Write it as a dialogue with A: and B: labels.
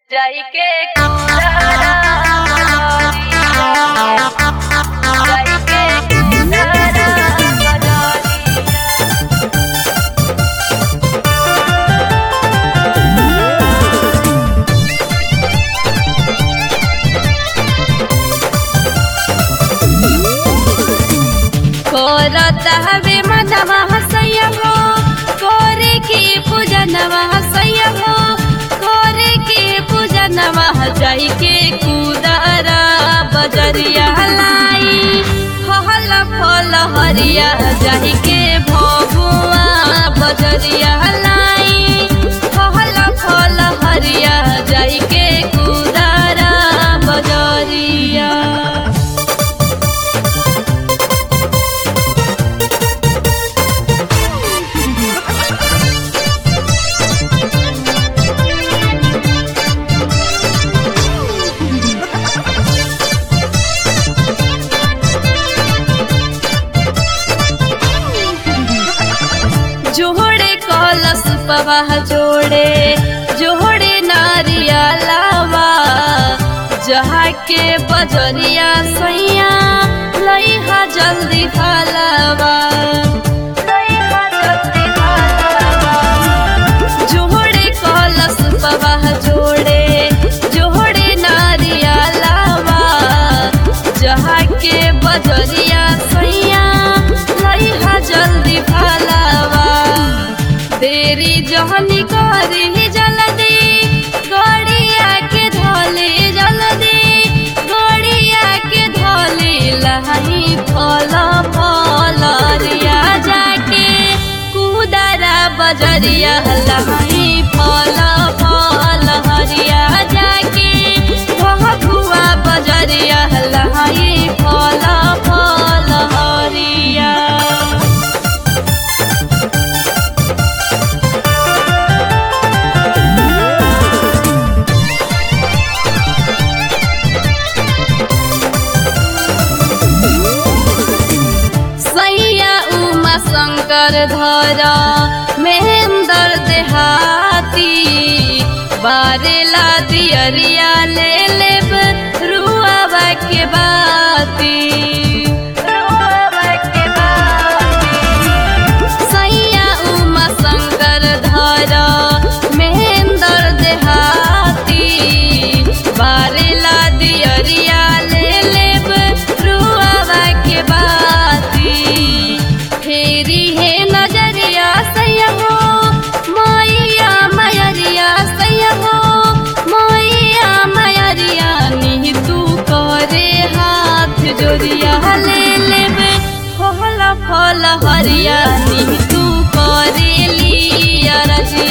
A: जाइके कुंडरा जाइके कुंडरा
B: कोरत हवे मनवा हसैया हो कोरे के पूजनवा हसैया हो कोरे के पूजनवा जाई के कुदरा बजरिया लाई फल फल हरिया जाई के भगुआ बजरिया लाई फल फल हरिया जाई के कुदरा बजरिया जोड़े कलश पवाह जोड़े जोड़े नारिया लावा जहाँ के बजरिया सैया लइहा जल्दी फलावा
A: लइहा जल्दी फलावा
B: जोड़े कलश पवाह जोड़े जोड़े नारिया लावा जहाँ के बजरिया सैया लइहा जल्दी फलावा देरी जहनी करी जल्दी गड़िया के धोले जल्दी गड़िया के धोले लही फल फल रिया जाके कुदरा बजरिया लही फल फल हरिया जाके भगुआ बजरिया लही फल फल हरिया सैया उमा शंकर धर महेंद्र देहाती बारेला दियरिया ले लेब रुआवा के बाती
A: रुआवा के बाती
B: सैया उमा शंकर धर महेंद्र देहाती बारेला दियरिया ले लेब रुआवा के बाती फेरी है नजरिया सैया हो मैया मयरिया सैया हो मैया मयरिया नी तू करे हाथ जोरिया ले लेबे फल फल हरिया नी तू करे लिया रजिया